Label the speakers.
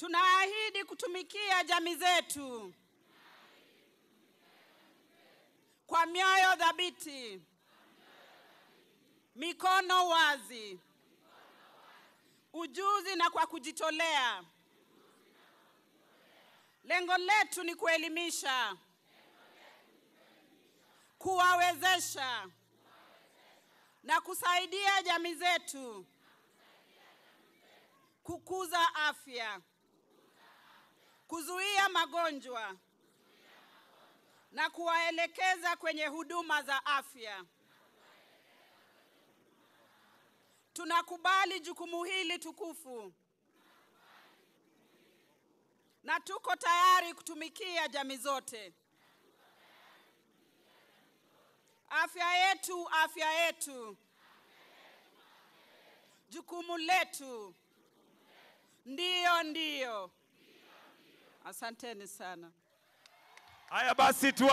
Speaker 1: Tunaahidi kutumikia jamii zetu kwa mioyo thabiti, mikono wazi, ujuzi na kwa kujitolea. Lengo letu ni kuelimisha, kuwawezesha na kusaidia jamii zetu kukuza afya, kuzuia magonjwa na kuwaelekeza kwenye huduma za afya. Tunakubali jukumu hili tukufu na tuko tayari kutumikia jamii zote. Afya yetu, afya yetu, jukumu letu. Ndiyo, ndiyo. Asanteni sana.
Speaker 2: Haya basi tu